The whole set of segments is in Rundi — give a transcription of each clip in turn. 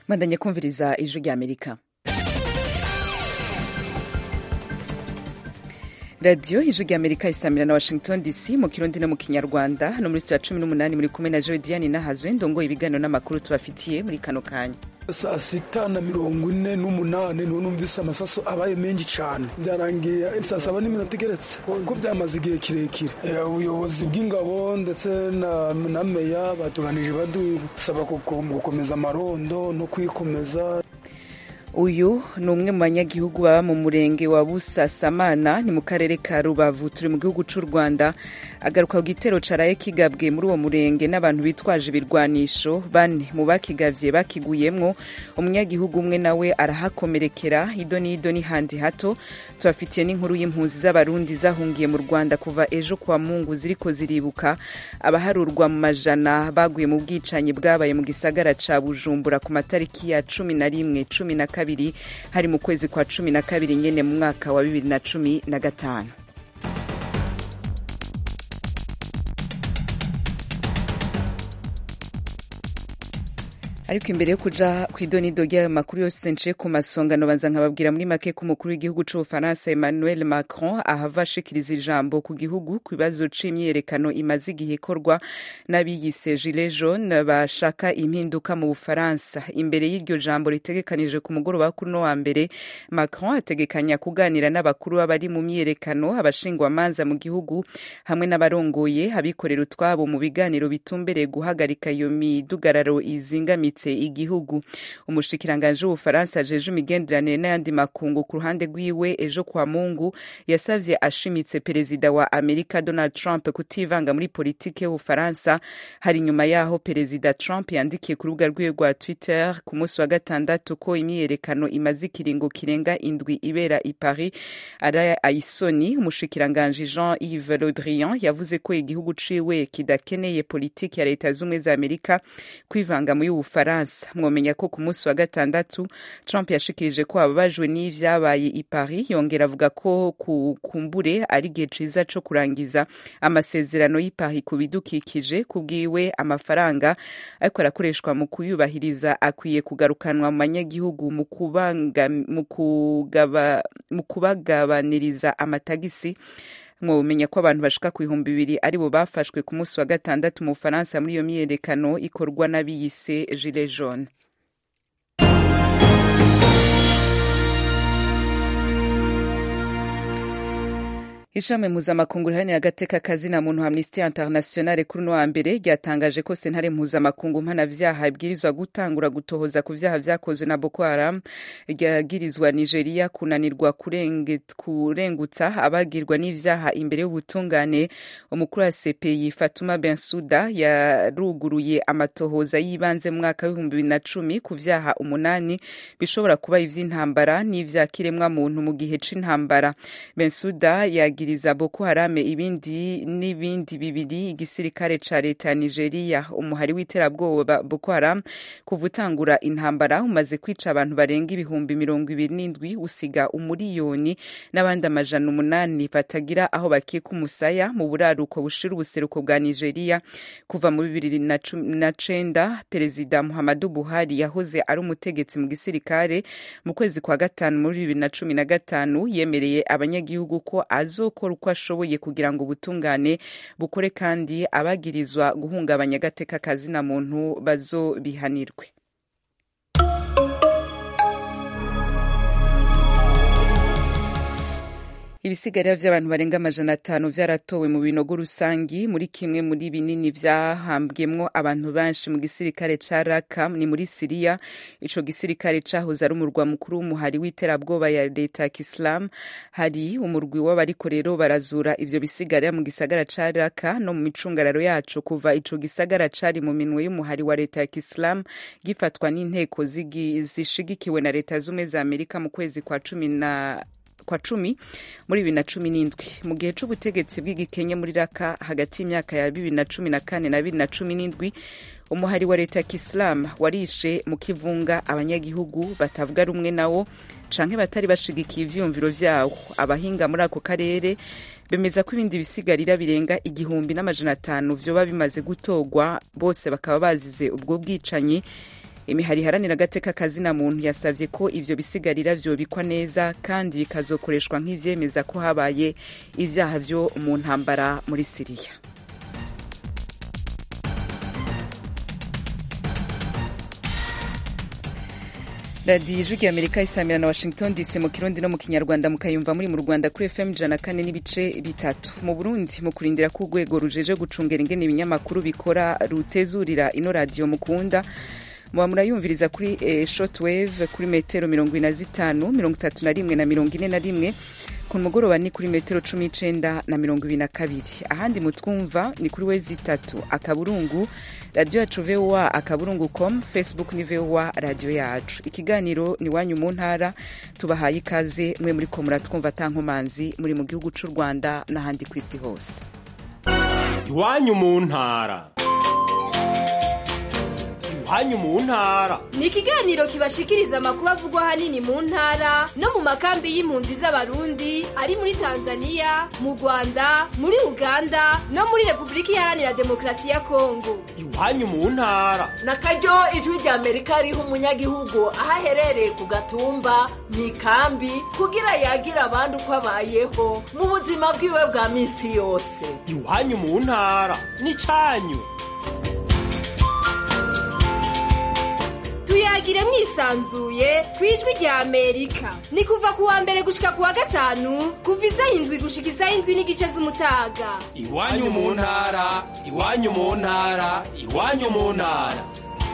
bandanye kumviriza ijwi rya amerika radiyo ijwi rya amerika isamira na washington dc mu kirundi no mu kinyarwanda no muri ya cumi n'umunani muri kumwe na jodiane nahazwe ndongoye ibiganiro n'amakuru tubafitiye muri kano kanya saa sita na mirongo ine n'umunani niho numvise amasaso abaye menshi cyane byarangiye saa saba n'iminota igeretse kuko byamaze igihe kirekire ubuyobozi bw'ingabo ndetse na meya batuganije badusaba gukomeza amarondo no kwikomeza uyu ni umwe mu banyagihugu baba mu murenge wa busasamana ni mu karere ka rubavu turi mu gihugu cy'u rwanda agaruka ku gitero caraye kigabwe muri uwo murenge n'abantu bitwaje ibirwanisho bane mu bakigavye bakiguyemwo umunyagihugu umwe nawe arahakomerekera ido n'ido n'ihandi hato tubafitiye n'inkuru y'impunzi z'abarundi zahungiye mu rwanda kuva ejo kwa mungu ziriko ziribuka abaharurwa mu majana baguye mu bwicanyi bwabaye mu gisagara ca bujumbura ku matariki ya cumi na rimwe cumi na kabiri kabiri hari mu kwezi kwa cumi na kabiri nyene mu mwaka wa bibiri na cumi na gatanu ariko imbere yo kuja kw'idonido ry'ayo makuru yose nciye ku masongano banza nkababwira muri make ko umukuru w'igihugu c'ubufaransa emmanuel macron ahava ashikiriza ijambo ku gihugu ku bibazo c'imyiyerekano imaze igihe ikorwa n'abiyise gilet jaune bashaka impinduka mu bufaransa imbere y'iryo jambo ritegekanije ku mugoroba kuri no wa mbere macron ategekanya kuganira n'abakuru b'abari mu myiyerekano abashingwamanza mu gihugu hamwe n'abarongoye abikorera utwabo mu biganiro bitumbereye guhagarika iyo midugararo izingamitse igihugu umushikiranganji w'ubufaransa ajeje imigenderanire n'ayandi makungu ku ruhande rwiwe ejo kwa mungu yasavye ashimitse perezida wa amerika donald trump kutivanga muri politike y'ubufaransa hari nyuma yaho perezida trump yandikiye ku rubuga rwiwe rwa twitter ku munsi wa gatandatu ko imyiyerekano imaze ikiringo kirenga indwi ibera i paris ari ayisoni umushikiranganji jean yves le drian yavuze ko igihugu ciwe kidakeneye politiki ya leta z'ubumwe za amerika kwivanga muri ubufaransa Faransa mwomenya ko ku munsi wa gatandatu Trump yashikirije ko ababajwe n'ivyabaye i Paris yongera avuga ko kukumbure ari igihe ciza co kurangiza amasezerano y'i Paris ku bidukikije kubwiwe amafaranga ariko arakoreshwa mu kuyubahiriza akwiye kugarukanwa mu banyagihugu mu kubagabaniriza amatagisi mwomenya ko abantu bashika ku bihumbi bibiri aribo bafashwe ku munsi wa gatandatu mu bufaransa muri iyo myiyerekano ikorwa n'abiyise gilet jaune ishami mpuzamakungu riharanira agateka kazina muntu amnesty international kuri uno wa mbere ryatangaje ko sentare mpuzamakungu mpanavyaha ibwirizwa gutangura gutohoza ku vyaha vyakozwe na boko haram ryagirizwa nigeria kunanirwa kurengutsa abagirwa n'ivyaha imbere y'ubutungane umukuru wa cpi fatuma bensuda yaruguruye amatohoza y'ibanze mu mwaka w'ibihumbi bibiri na cumi ku vyaha umunani bishobora kuba ivy'intambara n'ivyakiremwa muntu mu gihe c'intambara bensuda yagira yagiriza Boko Haram ibindi n'ibindi bibiri igisirikare ca leta ya Nigeria umuhari w'iterabwoba Boko Haram kuva utangura intambara umaze kwica abantu barenga ibihumbi mirongo ibiri n'indwi usiga umuriyoni n'abandi amajana umunani batagira aho bakika umusaya mu buraruko bushira ubuseruko bwa Nigeria kuva mu bibiri na cenda perezida Muhammadu Buhari yahoze ari umutegetsi mu gisirikare mu kwezi kwa gatanu muri bibiri na cumi na gatanu yemereye abanyagihugu ko azo gukora uko ashoboye kugira ngo ubutungane bukore kandi abagirizwa guhungabanya agateka kazina muntu bazobihanirwe ibisigarira vy'abantu barenga amajana atanu vyaratowe mu binogo rusangi muri kimwe muri binini vyahambwemwo abantu benshi mu gisirikare ca raka ni muri siriya ico gisirikare cahoze ari umurwa mukuru w'umuhari w'iterabwoba ya leta ya kisilamu hari umurwi w'abariko rero barazura ivyo bisigarira mu gisagara ca raka no mu micungararo yaco kuva ico gisagara cari mu minwe y'umuhari wa leta ya kisilamu gifatwa n'inteko zishigikiwe na leta z'ubumwe za amerika mu kwezi kwa cumi na kwa cumi muri bibiri na cumi n'indwi mu gihe c'ubutegetsi bw'igikenye muri raka hagati y'imyaka ya bibiri na cumi na kane na bibiri na cumi n'indwi umuhari wa leta ya kisilamu warishe mu kivunga abanyagihugu batavuga rumwe nawo canke batari bashigikiye ivyiyumviro vyawo abahinga muri ako karere bemeza ko ibindi bisigarira birenga igihumbi n'amajana atanu vyoba bimaze gutorwa bose bakaba bazize ubwo bwicanyi imihari iharanira agateka kazina muntu yasavye ko ivyo bisigarira vyobikwa neza kandi bikazokoreshwa nk'ivyemeza ko habaye ivyaha vyo mu ntambara muri siriya radiyo ijwi amerika isamira na washington dc mu kirundi no mu kinyarwanda mukayumva muri mu rwanda kuri fm ijana kane n'ibice bitatu mu burundi mu kurindira ko urwego rujeje gucungera ingene ibinyamakuru bikora rutezurira ino radiyo mukunda muba murayumviriza kuri eh, shortwave kuri metero mirongo ine na zitanu mirongo itatu na rimwe na mirongo ine na rimwe ku mugoroba ni kuri metero cumi n'icenda na mirongo ibiri na kabiri ahandi mutwumva ni kuri wezi itatu akaburungu radiyo yacu voa akaburungu com facebook ni voa radiyo yacu ikiganiro ni wanyu mu ntara tubahaye ikaze mwe muri ko muratwumva atankomanzi muri mu gihugu c'u rwanda n'ahandi ku isi hose iwanyu mu ntara iwanyu mu ntara ni ikiganiro kibashikiriza amakuru avugwa ahanini mu ntara no mu makambi y'impunzi z'abarundi ari muri tanzania mu rwanda muri uganda no muri repubulika iharanira demokarasi ya kongo iwanyu mu ntara na karyo ijwi rya amerika riha umunyagihugu aho aherereye ku gatumba mu ikambi kugira yagira abandi uko abayeho mu buzima bwiwe bwa minsi yose iwanyu mu ntara ni cyanyu tuyagire mwisanzuye ku ijwi rya amerika ni kuva ku wa mbere gushika ku wa gatanu kuva isaha indwi gushika isaha indwi n'igice z'umutaga iwanyu mu ntara iwanyu mu ntara iwanyu mu ntara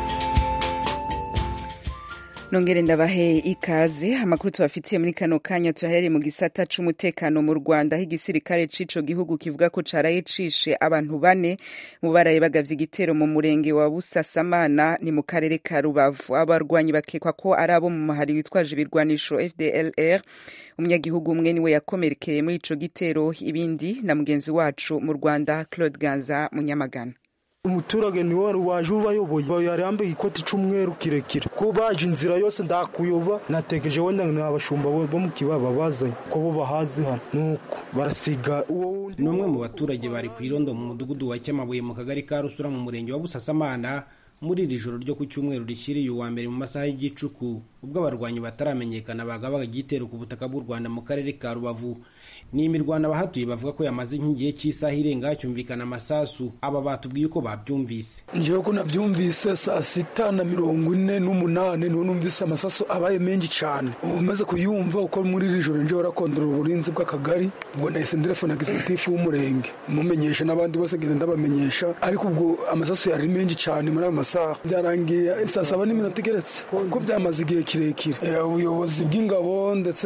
nongere ndabahe ikaze amakuru tubafitiye muri kano kanya tuyahereye mu gisata c'umutekano mu rwanda aho igisirikare c'ico gihugu kivuga ko caraye cishe abantu bane mu baraye bagavye igitero mu murenge wa busasamana ni mu karere ka rubavu abarwanyi bakekwa ko ari abo mu muhari witwaje ibirwanisho fdlr umunyagihugu umwe niwe yakomerekeye muri ico gitero ibindi na mugenzi wacu mu rwanda claude ganza munyamagana umuturage niwe wari waje ubayoboye yari yambaye ikoti c'umweru kirekire ko baje inzira yose ndakuyoba natekereje wenda ni abashumba bo mu kibaba bazanye ko bo bahazi hano nuko barasiga uwo wundi ni umwe mu baturage bari ku irondo mu mudugudu wa cyamabuye mu kagari ka rusura mu murenge wa busasamana muri iri joro ryo ku cyumweru rishyiriye uwa mbere mu masaha y'igicuku ubwo abarwanyi bataramenyekana bagabaga igitero ku butaka bw'u rwanda mu karere ka rubavu ni imirwano abahatuye bavuga ko yamaze nk'igihe cy'isaha irenga hacyumvikana amasasu aba batubwiye uko babyumvise njewe ko nabyumvise saa sita na mirongo ine n'umunani niho numvise amasaso abaye menshi cyane ubu umaze kuyumva uko muri iri joro njewe rakondora uburinzi bw'akagari ubwo nahise ndirefona gisitifu w'umurenge mumenyesha n'abandi bose ngenda ndabamenyesha ariko ubwo amasaso yari menshi cyane muri ayo masaha byarangiye saa saba n'iminota igeretse kuko byamaze igihe kirekire ubuyobozi bw'ingabo ndetse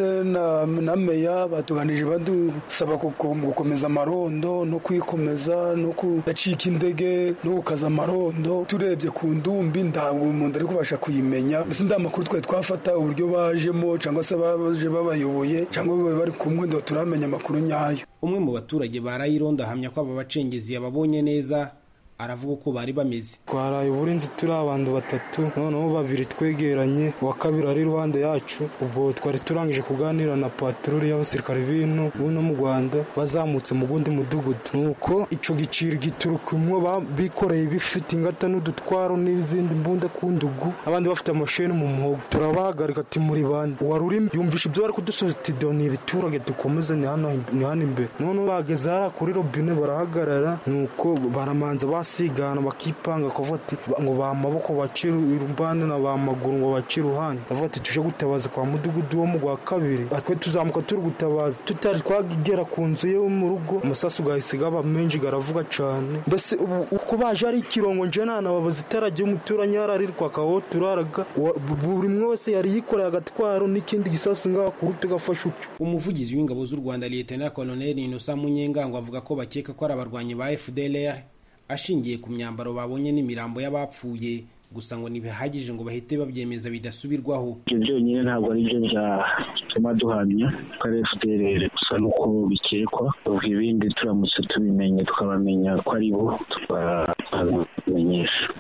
na meya batuganije badusaba gukomeza amarondo no kwikomeza no kudacika indege no gukaza amarondo turebye ku ndumbi ntabwo umuntu ari kubasha kuyimenya mbese nta makuru twari twafata uburyo bajemo cyangwa se baje babayoboye cyangwa bari kumwe ndo turamenya amakuru nyayo umwe mu baturage barayirondo ahamya ko aba bacengezi yababonye neza aravuga uko bari bameze twaraye uburinzi turi abantu batatu noneho babiri twegeranye uwa kabiri ari iruhande yacu ubwo twari turangije kuganira na patroli y'abasirikare b'ino buno mu rwanda bazamutse mu gundi mudugudu nuko ico giciro giturukamwo bikoreye bifite ingata n'udutwaro n'izindi mbunda ku ndugu abandi bafite amasheni mu muhogo turabahagarika ati muri bande uwari uri yumvisha ibyo bari kudusubiza ati do ni ibiturage dukomeze ni hano imbere noneho bageze hariya kuri robine barahagarara nuko baramanza basigana bakipanga bakavuga ati ngo ba maboko bace irumbande na ba maguru ngo bace iruhande bavuga ati tuje gutabaza kwa mudugudu wo mu rwa kabiri twe tuzamuka turi gutabaza tutari twagera ku nzu ye mu rugo amasasu gahise gaba menshi garavuga cyane mbese uko baje ari ikirongo nje nanababaza itarage umuturanyi yararirwa akaho turaraga buri umwe wese yari yikoreye agatwaro n'ikindi gisasu ngaho ku ruti gafashe uco umuvugizi w'ingabo z'u rwanda liyetena koloneli inosa munyengango avuga ko bakeka ko ari abarwanyi ba fdlr ashingiye ku myambaro babonye n'imirambo y'abapfuye gusa ngo ntibihagije ngo bahite babyemeza bidasubirwaho ibyo byonyine ntabwo ari byo byatuma duhamya ko ari fdrr gusa nuko bikekwa ubwo ibindi turamutse tubimenye tukabamenya ko ari bo tukabamenyesha haba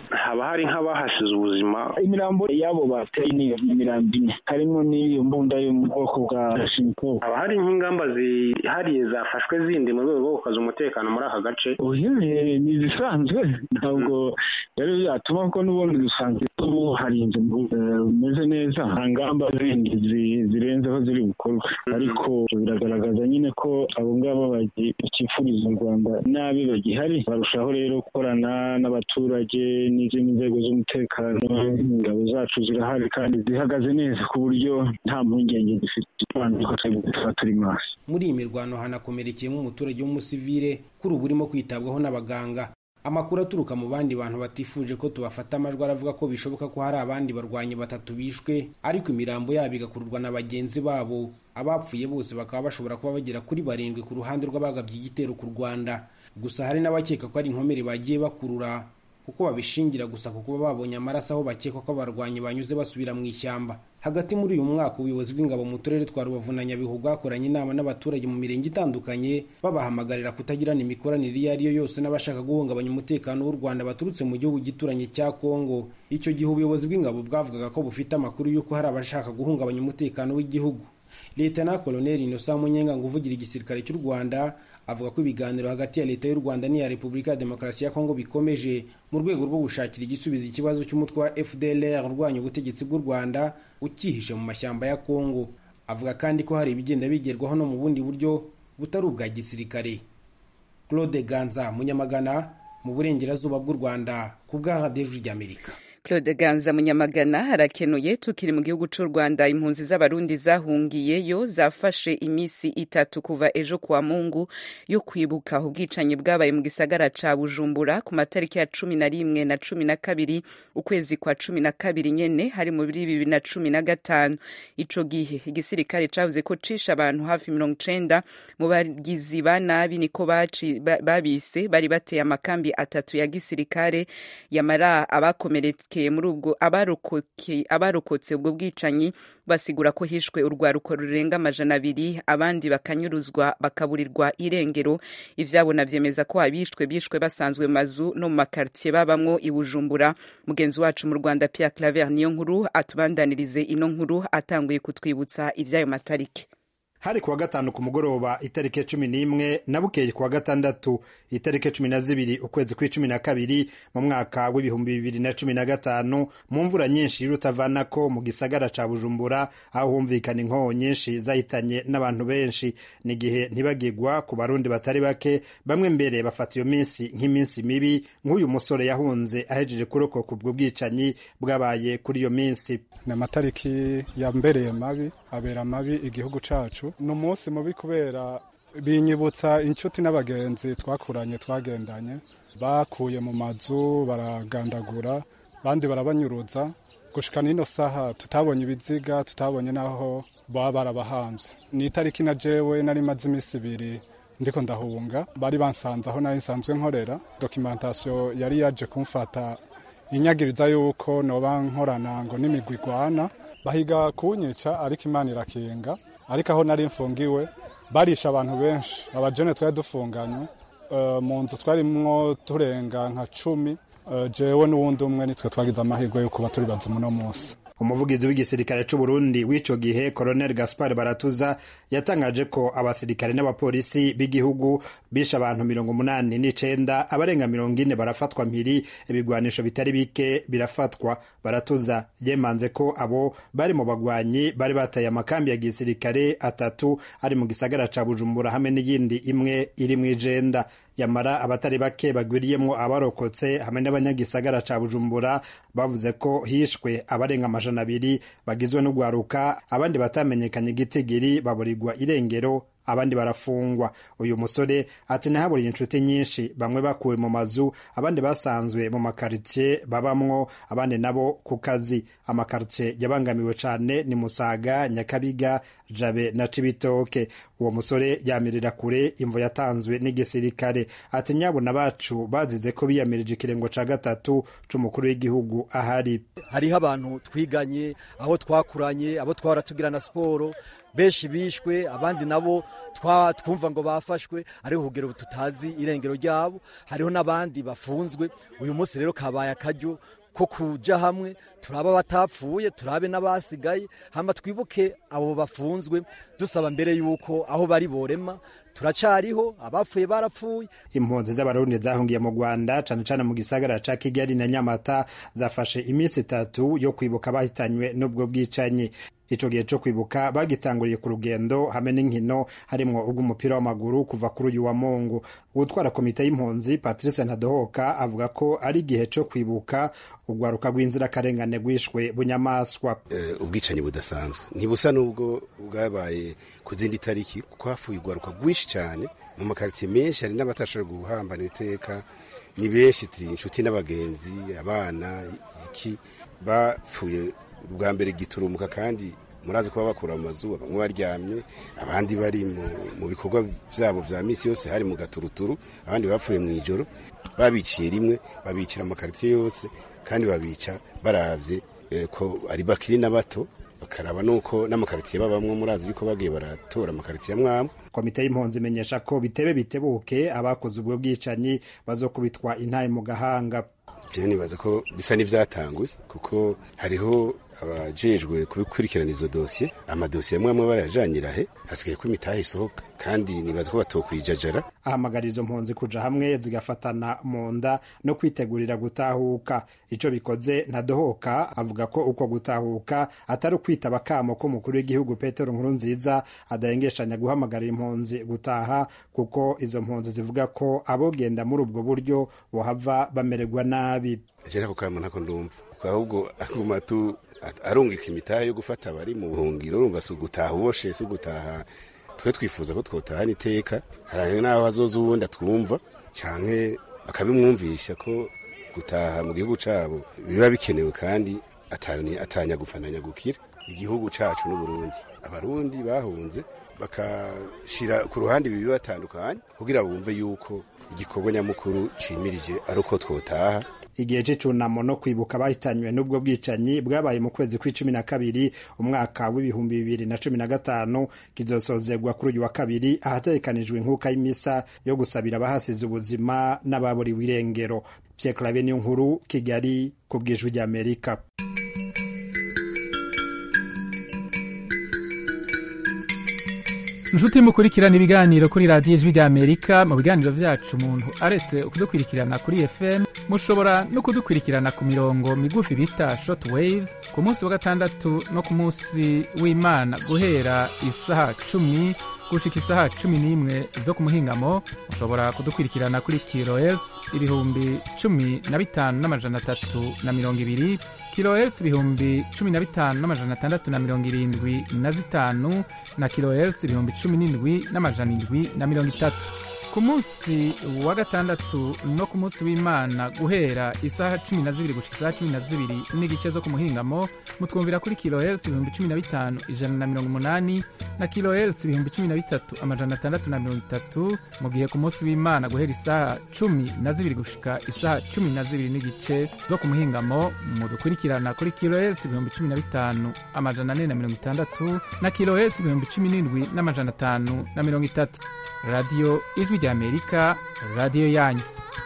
haba hari nk'abahasize ubuzima imirambo y'abo bateye ni imirambo ine harimo n'iyo mbunda yo mu bwoko bwa shinko haba hari nk'ingamba zihariye zafashwe zindi mu rwego rwo gukaza umutekano muri aka gace oya ni izisanzwe ntabwo rero byatuma ko n'ubundi dusanzwe ubu harinze bumeze neza nta ngamba zindi zirenze aho ziri gukorwa ariko biragaragaza nyine ko abo ngabo bakifuriza u rwanda nabi bagihari barushaho rero gukorana n'abaturage n'izindi nzego z'umutekano ingabo zacu zirahari kandi zihagaze neza ku buryo nta mpungenge dufite tuba turi maso muri iyi mirwano hanakomerekeyemo umuturage w'umusivire kuri ubu urimo kwitabwaho n'abaganga amakuru aturuka mu bandi bantu batifuje ko tubafata amajwi aravuga ko bishoboka ko hari abandi barwanyi batatu bishwe ariko imirambo yabo igakururwa na bagenzi babo abapfuye bose bakaba bashobora kuba bagera kuri barindwi ku ruhande rw'abagabye igitero ku rwanda gusa hari n'abakeka ko ari inkomere bagiye bakurura kuko babishingira gusa ku kuba babonye amaraso aho bakeka ko abarwanyi banyuze basubira mu ishyamba hagati muri uyu mwaka ubuyobozi bw'ingabo mu turere twa rubavu na nyabihu bwakoranye inama n'abaturage mu mirenge itandukanye babahamagarira kutagirana imikoranire iyo ari yo yose n'abashaka guhungabanya umutekano w'u rwanda baturutse mu gihugu gituranye cya kongo icyo gihe ubuyobozi bw'ingabo bwavugaga ko bufite amakuru y'uko hari abashaka guhungabanya umutekano w'igihugu leta na koloneli inosa munyenga ngo uvugira igisirikare cy'u rwanda avuga ko ibiganiro hagati ya leta y'u rwanda n'iya repubulika ya demokarasi ya kongo bikomeje mu rwego rwo gushakira igisubizo ikibazo cy'umutwe wa fdlr urwanya ubutegetsi bw'u rwanda ukihishe mu mashyamba ya kongo avuga kandi ko hari ibigenda bigerwaho no mu bundi buryo butari ubwa gisirikare claude ganza munyamagana mu burengerazuba bw'u rwanda ku bwa radiyo ry'amerika claude ganza munyamagana harakenuye tukiri mu gihugu cy'u rwanda impunzi z'abarundi zahungiyeyo zafashe iminsi itatu kuva ejo kuwa mungu yo kwibuka ubwicanyi bwabaye mu gisagara ca bujumbura ku matariki ya cumi na rimwe na cumi na kabiri ukwezi kwa cumi na kabiri nyene hari muri bibiri na cumi na gatanu ico gihe igisirikare cavuze ko cisha abantu hafi mirongo icenda mu bagizi ba nabi niko babise bari bateye amakambi atatu ya gisirikare yamara abakomeretse muri ubwo abarokotse ubwo bwicanyi basigura ko hishwe urwaruko rurenga amajana abiri abandi bakanyuruzwa bakaburirwa irengero ivyabo navyemeza ko abishwe bishwe basanzwe mazu no mu makartier babamwo i Bujumbura mugenzi wacu mu Rwanda Pierre Claver niyo nkuru atubandanirize ino nkuru atanguye kutwibutsa ivyayo matariki hari kuwa gatanu ku mugoroba itariki cumi n'imwe na bukeye kuwa gatandatu itariki cumi na zibiri ukwezi kw'icumi na kabiri mu mwaka w'ibihumbi bibiri na cumi na gatanu mu mvura nyinshi y'urutavanako mu gisagara ca bujumbura aho humvikana inkongo nyinshi zahitanye n'abantu benshi ni igihe ntibagigwa ku barundi batari bake bamwe mbere bafata iyo minsi nk'iminsi mibi nk'uyu musore yahunze ahejeje kurokoka ubwo bwicanyi bwabaye kuri iyo minsi ni amatariki yambereye mabi abera mabi igihugu cacu ni umunsi mubi kubera binyibutsa inshuti n'abagenzi twakuranye twagendanye bakuye mu mazu baragandagura abandi barabanyuruza gushika n'ino saha tutabonye ibiziga tutabonye n'aho baba barabahanze ni itariki na jewe nari maze iminsi ibiri ndiko ndahunga bari bansanze aho nari nsanzwe nkorera dokimentasiyo yari yaje kumfata inyagiriza yuko noba nkorana ngo n'imigwi igwana bahiga kunyica ariko imana irakinga ariko aho nari mfungiwe barisha abantu benshi abajene twari dufunganye mu nzu twarimwo turenga nka cumi jewe n'uwundi umwe nitwe twagize amahirwe yo kuba turi bazima uno munsi umuvugizi w'igisirikare c'u Burundi w'ico gihe Colonel Gaspar Baratuza yatangaje ko abasirikare n'abapolisi b'igihugu bishe abantu mirongo umunani n'icenda abarenga mirongo ine barafatwa mpiri ibigwanisho bitari bike birafatwa Baratuza yemanze ko abo bari mu bagwanyi bari bataye amakambi ya gisirikare atatu ari mu gisagara ca Bujumbura hamwe n'iyindi imwe iri mw'ijenda yamara abatari bake bagwiriyemwo abarokotse hamwe n'abanyagisagara ca bujumbura bavuze ko hishwe abarenga amajana abiri bagizwe n'ugwaruka abandi batamenyekanye igitigiri baburirwa irengero abandi barafungwa uyu musore ati nahaburiye inshuti nyinshi bamwe bakuwe mu mazu abandi basanzwe mu makaritsiye babamwo abandi nabo ku kazi amakaritsiye yabangamiwe cane ni musaga nyakabiga jabe na cibitoke uwo musore yamirira kure imvo yatanzwe n'igisirikare ati nyabuna bacu bazize ko biyamirije ikirengo ca gatatu c'umukuru w'igihugu ahari hariho abantu twiganye aho twakuranye abo twahora tugirana siporo benshi bishwe abandi nabo twumva ngo bafashwe ariko kugera ubu tutazi irengero ryabo hariho n'abandi bafunzwe uyu munsi rero kabaye akaryo ko kuja hamwe turabe abatapfuye turabe n'abasigaye hama twibuke abo bafunzwe dusaba mbere yuko aho bari borema turacariho abapfuye barapfuye impunzi z'abarundi zahungiye mu rwanda cane cane mu gisagara ca kigali na nyamata zafashe iminsi itatu yo kwibuka bahitanywe n'ubwo bwicanyi ico gihe co kwibuka bagitanguriye ku rugendo hamwe n'inkino harimwo ubw'umupira w'amaguru kuva kuri uyu wa mungu uwutwara komite y'impunzi patrice ntadohoka avuga ko ari igihe co kwibuka urwaruka rw'inzirakarengane rwishwe bunyamaswa uh, ubwicanyi budasanzwe ntibusa n'ubwo bwabaye ku zindi tariki kuko hafuye urwaruka rwinshi cyane mu makaritsiye menshi hari n'abatashoboye guhambana iteka ni benshi inshuti n'abagenzi abana iki bapfuye bwa mbere giturumuka kandi murazi kuba bakura mu mazu bamwe baryamye abandi bari mu bikorwa byabo vya misi yose hari mu gaturuturu abandi bapfuye mu ijoro babiciye rimwe babicira amakaritsiye yose kandi babica baravye eh, ko ari bakiri na bato bakaraba nuko n'amakaritsiye babamwo murazi yuko bagiye baratora amakaritsiye amwamwe komite y'impunzi imenyesha ko bitebe bitebuke abakoze ubwo bwicanyi bazokubitwa intaye mu gahanga je nibaza ko bisa n'ivyatanguye kuko hariho abajejwe kubikurikirana izo dosiye amadosiye amwe amwe barayajanyira he hasigaye ko imitahe isohoka kandi nibaza ko batokwijajara ahamagara izo mpunzi kuja hamwe zigafatana mu nda no kwitegurira gutahuka ico bikoze ntadohoka avuga ko uko gutahuka atari ukwitaba akamo k'umukuru w'igihugu petero nkuru nziza adahengeshanya guhamagarira impunzi gutaha kuko izo mpunzi zivuga ko abogenda muri ubwo buryo bohava bamererwa nabi jera ako kamo ntako ndumva ahubwo aguma tu arungika imitahe yo gufata abari mu buhungiro urumva si ugutaha uboshe si ugutaha twe twifuza ko twotahana iteka hari n'aho hazoza uwundi atwumva canke bakabimwumvisha ko gutaha mu gihugu cabo biba bikenewe kandi atanya gufananya gukira igihugu cacu n'uburundi abarundi bahunze bakashira ku ruhande ibi bibatandukanye kugira bumve yuko igikorwa nyamukuru cimirije ari uko twotaha igihe c'icunamo no kwibuka bahitanywe n'ubwo bwicanyi bwabaye mu kwezi kw'icumi na kabiri umwaka w'ibihumbi bibiri na cumi na gatanu kizosozerwa kuri uyu wa kabiri ahategekanijwe inkuka y'imisa yo gusabira abahasize ubuzima n'ababuriwe irengero Pierre Claver niyo nkuru Kigali ku bwijwi ry'Amerika inshuti mukurikirana ibiganiro kuri radiyo ijwi ry'amerika mu biganiro byacu umuntu aretse kudukurikirana kuri fm mushobora no kudukurikirana ku mirongo migufi bita short waves ku munsi wa gatandatu no ku munsi w'imana guhera isaha cumi gushika isaha cumi n'imwe zo ku muhingamo mushobora kudukurikirana kuri kilohertz ibihumbi cumi na bitanu n'amajana atatu na mirongo ibiri kilohertz ibihumbi cumi na bitanu n'amajana atandatu na mirongo irindwi na zitanu na kilohertz ibihumbi cumi n'indwi n'amajana indwi na mirongo itatu ku munsi wa gatandatu no ku munsi w'imana guhera isaha cumi na zibiri gushika isaha cumi na zibiri n'igice zo ku muhingamo mutwumvira kuri kilohertz ibihumbi cumi na bitanu ijana na mirongo umunani na kilohertz ibihumbi cumi na bitatu amajana atandatu na mirongo itatu mu gihe ku munsi w'imana guhera isaha cumi na zibiri gushika isaha cumi na zibiri n'igice zo ku muhingamo mudukurikirana kuri kilohertz ibihumbi cumi na bitanu amajana ane na mirongo itandatu na kilohertz ibihumbi cumi n'indwi n'amajana atanu na mirongo itatu radiyo ijwi ry'amerika radiyo yanyu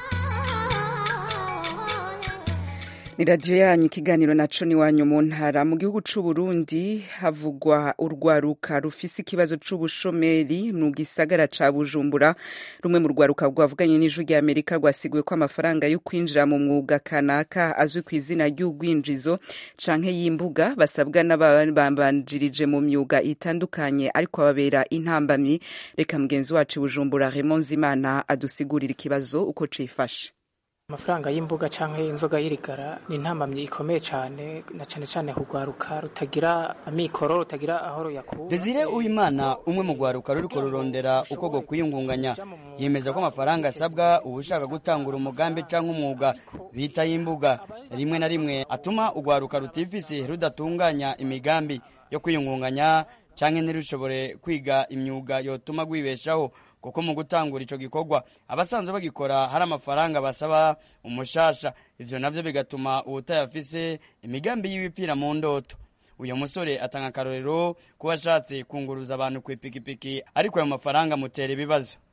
ni radiyo yanyu ikiganiro naco ni wanyu mu ntara mu gihugu c'u Burundi havugwa urwaruka rufise ikibazo c'ubushomeri mu gisagara ca Bujumbura rumwe mu rwaruka rwavuganye n'ijwi rya Amerika rwasiguye ko amafaranga yo kwinjira mu mwuga kanaka azwi ku izina ry'ubwinjizo canke y'imbuga basabwa n'ababambanjirije mu myuga itandukanye ariko babera intambamyi reka mugenzi wacu Bujumbura Raymond Zimana adusigurira ikibazo uko cifashe amafaranga y'imbuga canke inzoga y'irigara ni intambamyi ikomeye cane na cane cane kugwaruka rutagira amikoro rutagira aho ruyakura Desire Uwimana umwe mu gwaruka ruriko rurondera uko go kwiyungunganya yemeza ko amafaranga asabwa ubushaka gutangura umugambi canke umwuga bita y'imbuga rimwe na rimwe atuma ugwaruka rutifise rudatunganya imigambi yo kwiyungunganya canke ntirushobore kwiga imyuga yotuma gwibeshaho kuko mu gutangura ico gikorwa abasanzwe bagikora hari amafaranga basaba umushasha ivyo navyo bigatuma uwutayafise imigambi y'ibipira mu ndoto uyu musore atanga akarorero kuba ashatse kunguruza abantu ku ipikipiki ariko ayo mafaranga amutera ibibazo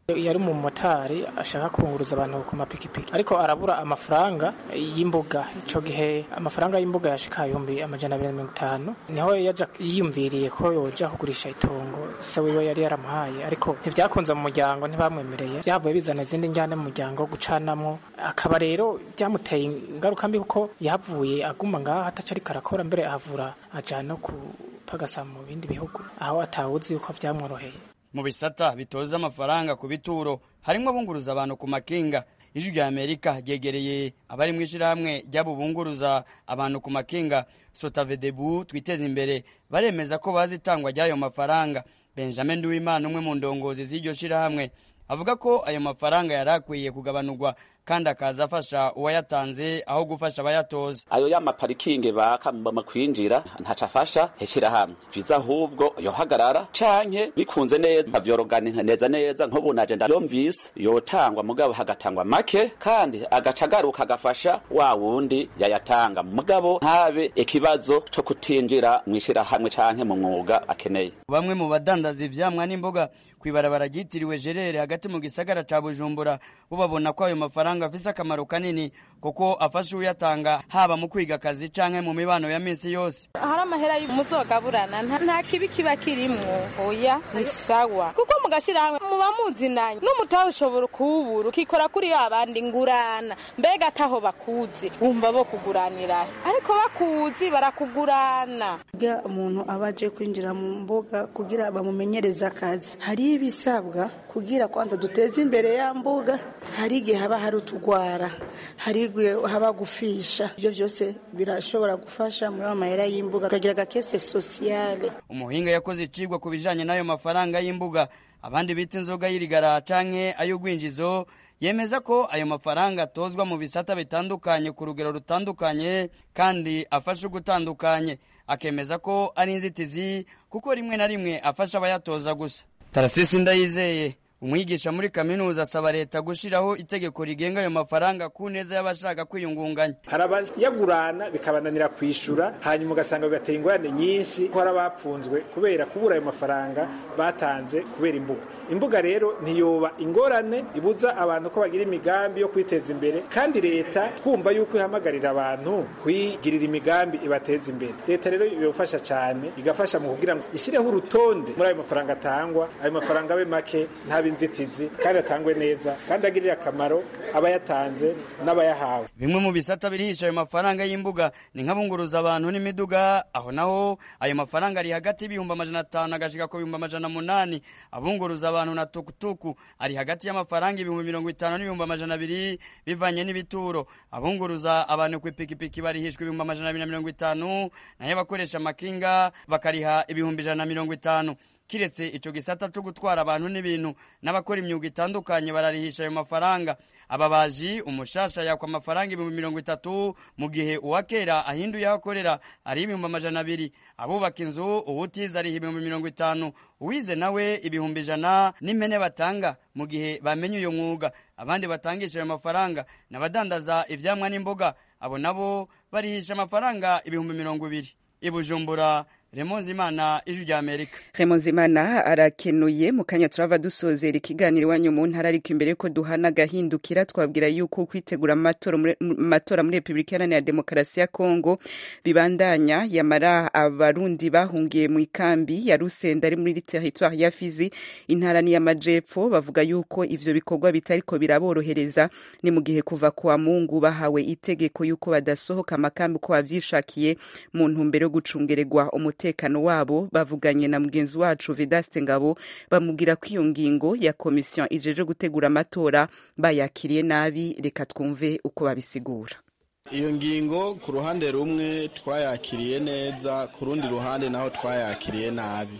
yari umumotari ashaka kunguruza abantu ku mapikipiki ariko arabura amafaranga y'imbuga ico gihe amafaranga y'imbuga yashika ibihumbi amajana abiri na mirongo itanu niho yaja yiyumviriye ko yoja kugurisha itongo se wiwe yari yaramuhaye ariko ntivyakunze mu muryango ntibamwemereye vyavuye bizana izindi njyane mu muryango gucanamwo akaba rero byamuteye ingaruka mbi kuko yahavuye aguma ngaho ataca ariko arakora mbere ahavura aja no kupagasa mu bindi bihugu aho atawuzi yuko vyamworoheye mu bisata bitoza amafaranga ku bituro harimwo abunguruza abantu ku makinga ijwi rya amerika ryegereye abari mu ishyirahamwe ry'abo bunguruza abantu ku makinga sotavedebu twiteze imbere baremeza ko bazi itangwa ry'ayo mafaranga benjamin nduwimana umwe mu ndongozi z'iryo shyirahamwe avuga ko ayo mafaranga yari akwiye kugabanurwa kandi akaza afasha uwayatanze aho gufasha abayatoza ayo y'amaparikingi baka mu kwinjira ntaco afasha heshirahamwe viza ahubwo yohagarara canke bikunze neza bavyorogana neza neza nk'ubu naje ndavyumvise yotangwa mugabo hagatangwa make kandi agaca agaruka agafasha wa wundi yayatanga mugabo ntabe ikibazo co kutinjira mw'ishirahamwe canke mu mwuga akeneye bamwe mu badandaza ivyamwa n'imboga kwibarabara ryitiriwe jerere hagati mu gisagara ca bujumbura bo babona ko ayo mafaranga afise akamaro kanini kuko afasha uyatanga haba mu kwiga akazi canke mu mibano ya misi yose hari amahera muzogaburana nta kibi kiba kirimwo oya ni sawa kuko mugashirahamwe muba muzinanye n'umutahe ushobora kuwubura ukikora kuri abandi ngurana mbega ataho bakuzi wumva bo kuguranira ariko bakuzi barakugurana iyo umuntu aba aje kwinjira mu mbuga kugira bamumenyereze akazi hari ibisabwa kugira kwanza duteze imbere ya mbuga hari igihe haba hari utugwara hari igihe haba gufisha ibyo byose birashobora gufasha muri ayo mahera y'imbuga akagira agakese sosiyale umuhinga yakoze icigwa ku bijanye n'ayo mafaranga y'imbuga abandi bita inzoga y'irigara canke ay'ugwinjizo yemeza ko ayo mafaranga atozwa mu bisata bitandukanye ku rugero rutandukanye kandi afasha ugutandukanye akemeza ko ari inzitizi kuko rimwe na rimwe afasha abayatoza gusa tarasisi ndayizeye umwigisha muri kaminuza asaba leta gushyiraho itegeko rigenga ayo mafaranga ku neza y'abashaka kwiyungunganya hari abayagurana bikabananira kwishyura hanyuma ugasanga bigateye ingorane nyinshi ko hari abapfunzwe kubera kubura ayo mafaranga batanze kubera imbuga imbuga rero ntiyoba ingorane ibuza abantu ko bagira imigambi yo kwiteza imbere kandi leta twumva yuko ihamagarira abantu kwigirira imigambi ibateza imbere leta rero yofasha cyane igafasha mu kugira ngo ishyireho urutonde muri ayo mafaranga atangwa ayo mafaranga abe make ntabe inzitizi kandi atangwe neza kandi agirire akamaro abayatanze n'abayahawe bimwe mu bisata birihisha ayo mafaranga y'imbuga ni nk'abunguruza abantu n'imiduga aho naho ayo mafaranga ari hagati y'ibihumbi amajana atanu agashika ku bihumbi amajana munani abunguruza abantu na tukutuku ari hagati y'amafaranga ibihumbi mirongo itanu n'ibihumbi amajana abiri bivanye n'ibituro abunguruza abantu ku ipikipiki barihishwa ibihumbi amajana abiri na mirongo itanu nayo abakoresha amakinga bakariha ibihumbi ijana na mirongo itanu kiretse ico gisata cyo gutwara abantu n'ibintu n'abakora imyuga itandukanye bararihisha ayo mafaranga ababaji umushasha yakwa amafaranga ibihumbi mirongo itatu mu gihe uwakera ahinduye aho akorera ari ibihumbi amajana abiri abubaka inzu uwutiza ariha ibihumbi mirongo itanu uwize nawe ibihumbi ijana n'impene batanga mu gihe bamenye uyo mwuga abandi batangisha ayo mafaranga n'abadandaza ivyamwa n'imboga abo nabo barihisha amafaranga ibihumbi mirongo ibiri ibujumbura remonze imana ijwi rya amerika remonze imana arakenuye mu kanya turava dusozera ikiganiro iwanyu mu ntara ariko imbere yuko duhana agahindukira twabwira yuko kwitegura amatora muri repubulika iharanira demokarasi ya kongo bibandanya yamara abarundi bahungiye mu ikambi ya rusenda ari muri teritwari ya fizi intara n'iy'amajepfo bavuga yuko ivyo bikorwa bitariko biraborohereza ni mu gihe kuva kuwa mungu bahawe itegeko yuko badasohoka amakambi uko bavyishakiye mu ntumbero yo gucungererwa umutekano wabo bavuganye na mugenzi wacu Vedaste Ngabo bamubwira ko iyo ngingo ya komisiyo ijeje gutegura amatora bayakiriye nabi reka twumve uko babisigura iyo ngingo ku ruhande rumwe twayakiriye neza ku rundi ruhande naho twayakiriye nabi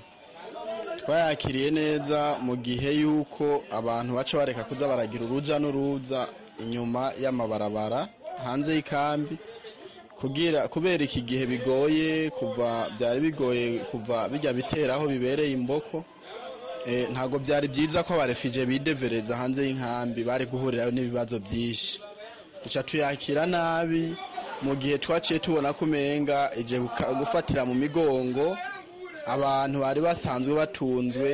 twayakiriye neza mu gihe yuko abantu baca bareka kuza baragira uruja n'uruza inyuma y'amabarabara hanze y'ikambi kugira kubera iki gihe bigoye kuva byari bigoye kuva bijya bitera aho bibereye imboko ntabwo byari byiza ko abarefije bidevereza hanze y'inkambi bari guhurirayo n'ibibazo byinshi duca tuyakira nabi mu gihe twaciye tubona ko umenga igihe gufatira mu migongo abantu bari basanzwe batunzwe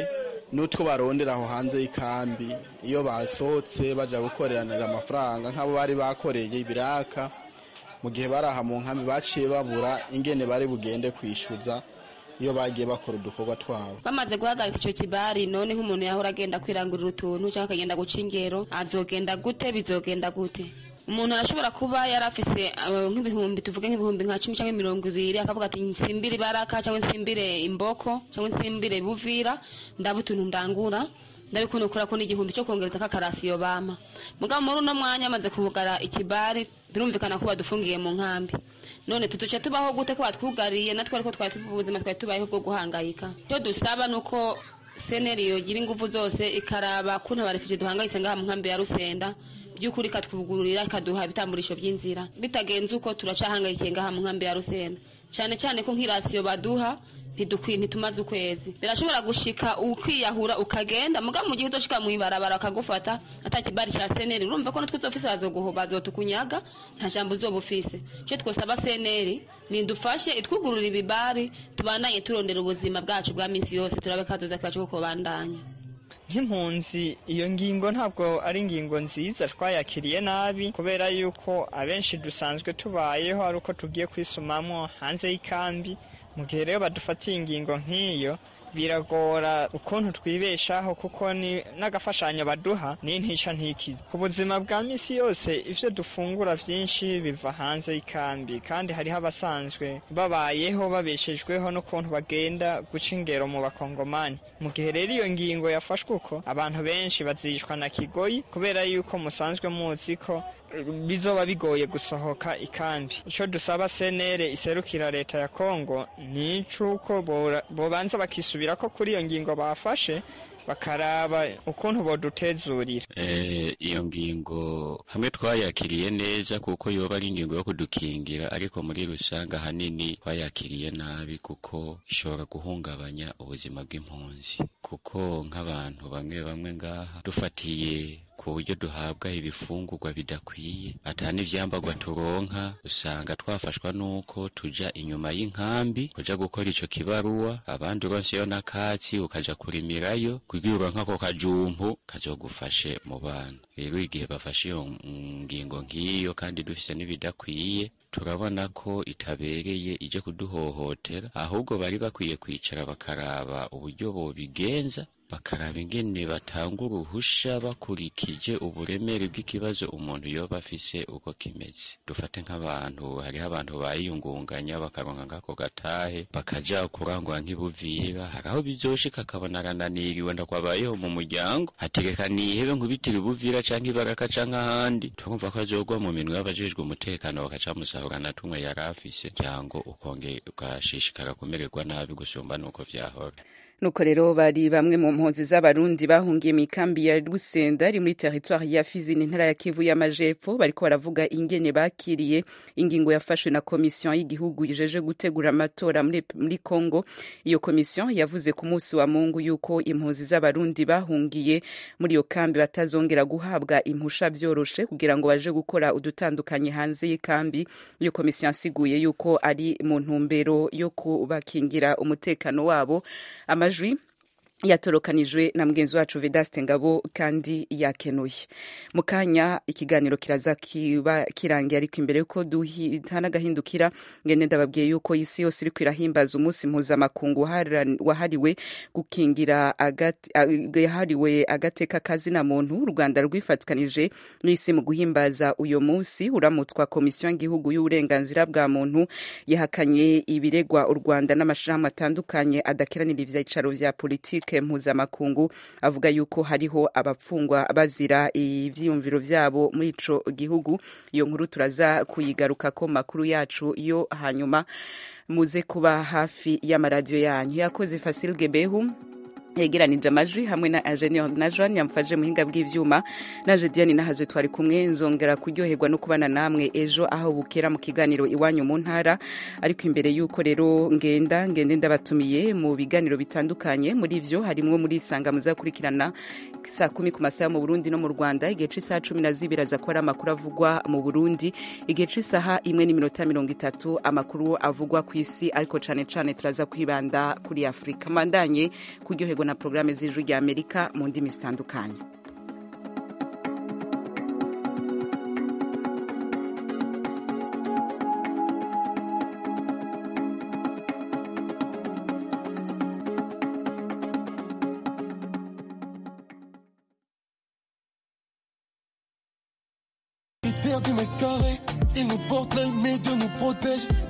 n'utwo barondera aho hanze y'ikambi iyo basohotse baja gukoreranira amafaranga nk'abo bari bakoreye ibiraka mu gihe bari aha mu nkambi baciye babura ingene bari bugende kwishyuza iyo bagiye bakora udukorwa twabo bamaze guhagarika icyo kibari none nk'umuntu yahora agenda kwirangurira utuntu cyangwa akagenda guca ingero azogenda gute bizogenda gute umuntu arashobora kuba yari afise uh, nk'ibihumbi tuvuge nk'ibihumbi nka cumi cyangwa mirongo ibiri akavuga ati nsimbire ibaraka cyangwa nsimbire imboko cyangwa nsimbire buvira ndaba utuntu ndangura ndabikunukura ko n'igihumbi cyo kongereza kakarasiyo bampa mugabo muri uno mwanya amaze kubugara ikibari birumvikana ko badufungiye mu nkambi none tuduce tubaho gute ko batwugariye natwe ariko twari tuvuye ubuzima twari tubayeho bwo guhangayika icyo dusaba ni uko seneri yogira ingufu zose ikaraba kuntu abarefije duhangayitse ngaha mu nkambi ya rusenda by'ukuri ikatwugururira ikaduha ibitamburisho by'inzira bitagenze uko turacahangayikiye ngaha mu nkambi ya rusenda cyane cyane ko nk'irasiyo baduha ntidukwiye ntitumaze ukwezi birashobora gushika ukiyahura ukagenda mugabo mu gihe utoshika mu ibarabara bakagufata ata kibari cya seneri urumva ko natwe uzofise bazoguho bazotukunyaga nta jambo uzoba ufise icyo twosaba seneri nidufashe itwugurura ibibari tubandanye turondera ubuzima bwacu bwa minsi yose turabe kazoza kacu kuko bandanya nk'impunzi iyo ngingo ntabwo ari ingingo nziza twayakiriye nabi kubera yuko abenshi dusanzwe tubayeho ari uko tugiye kwisumamwo hanze y'ikambi mu gihe rero badufatiye ingingo nk'iyo biragora ukuntu twibeshaho kuko ni n'agafashanyo baduha ni ntica ntikize ku buzima bwa misi yose ivyo dufungura vyinshi biva hanze y'ikambi kandi hariho abasanzwe babayeho babeshejweho n'ukuntu bagenda guca ingero mu bakongomani mu gihe rero iyo ngingo yafashwe uko abantu benshi bazishwa na kigoyi kubera yuko musanzwe muzi ko bizoba bigoye gusohoka ikambi icyo dusaba senere iserukira leta ya kongo ni icuko bobanza bakisubira ko kuri iyo ngingo bafashe bakaraba ukuntu bodutezurira iyo ngingo hamwe twayakiriye neza kuko yoba ari ingingo yo kudukingira ariko muri rusange ahanini twayakiriye nabi kuko ishobora guhungabanya ubuzima bw'impunzi kuko nk'abantu bamwe bamwe ngaha dufatiye ku buryo duhabwa ibifungurwa bidakwiye ata n'ivyambagwa turonka usanga twafashwa nuko tuja inyuma y'inkambi kuja gukora ico kibaruwa abandi uronseyo n'akatsi ukaja kurimirayo kugira uronke ako kajumpu kazogufashe mu bana rero igihe bafashe iyo ngingo nk'iyo kandi dufise n'ibidakwiye turabona ko itabereye ije kuduhohotera ahubwo bari bakwiye kwicara bakaraba uburyo bobigenza bakaraba ingene batanga uruhusha bakurikije uburemere bw'ikibazo umuntu yoba afise uko kimeze dufate nk'abantu hariho abantu bayiyungunganya bakaronka nk'ako gatahe bakaja kurangwa nk'ibuvira hari aho bizoshika akabona arananiriwe ndakwabayeho mu muryango hategeka nihebe nkubitira ibuvira canke ibaraka canke ahandi turumva ko azogwa mu minwe y'abajejwe umutekano bakaca musahura na tumwe yari afise cyangwa ukongera ugashishikara kumererwa nabi gusumba nuko vyahora nuko rero bari bamwe mu mpunzi z'abarundi bahungiye mu ikambi ya rusenda ari muri teritwari ya fizi n'intara ya kivu y'amajepfo bariko baravuga ingene bakiriye ingingo yafashwe na komisiyo y'igihugu yijeje gutegura amatora muri, muri congo iyo komisiyo yavuze ku munsi wa mungu yuko impunzi z'abarundi bahungiye muri iyo kambi batazongera guhabwa impusha vyoroshe kugira ngo baje gukora udutandukanye hanze y'ikambi iyo komisiyo yasiguye yuko ari mu ntumbero yo kubakingira umutekano wabo amajwi yatorokanijwe na mugenzi wacu vedaste ngabo kandi yakenuye mu kanya ikiganiro kiraza kiba kirangiye ariko imbere yuko duhitana agahindukira ngende ndababwiye yuko isi yose iriko irahimbaza umunsi mpuzamakungu wahariwe gukingira yahariwe agateka kazina muntu u rwanda rwifatikanije n'isi mu guhimbaza uyo munsi uramutswa komisiyo y'igihugu y'uburenganzira bwa muntu yahakanye ibiregwa u rwanda n'amashirahamwe atandukanye adakiranira ivyicaro vya politiki mpuzamakungu avuga yuko hariho abapfungwa bazira ivyiyumviro vyabo muri ico gihugu iyo nkuru turaza kuyigaruka ko makuru yacu yo hanyuma muze kuba hafi y'amaradiyo yanyu yakoze Fasil Gebehu yegeranije amajwi hamwe na Ingenieur Najwan yamfaje muhinga bw'ivyuma naje Diane nahazwe twari kumwe nzongera kuryoherwa no kubana namwe ejo aho bukera mu kiganiro iwanyu mu ntara ariko imbere yuko rero ngenda ngende ndabatumiye mu biganiro bitandukanye muri ivyo harimwo muri isanga muzakurikirana saa kumi ku masaha mu Burundi no mu Rwanda igihe c'isaha cumi na zibiri aza kuba ari amakuru avugwa mu Burundi igihe c'isaha imwe n'iminota mirongo itatu amakuru avugwa ku isi ariko cane cane turaza kwibanda kuri Afurika mandanye kuryoherwa ego na porogaramu z'ijwi rya amerika mu ndimi zitandukanye Terre du mètre carré, ils nous portent l'œil, mais Dieu nous protège.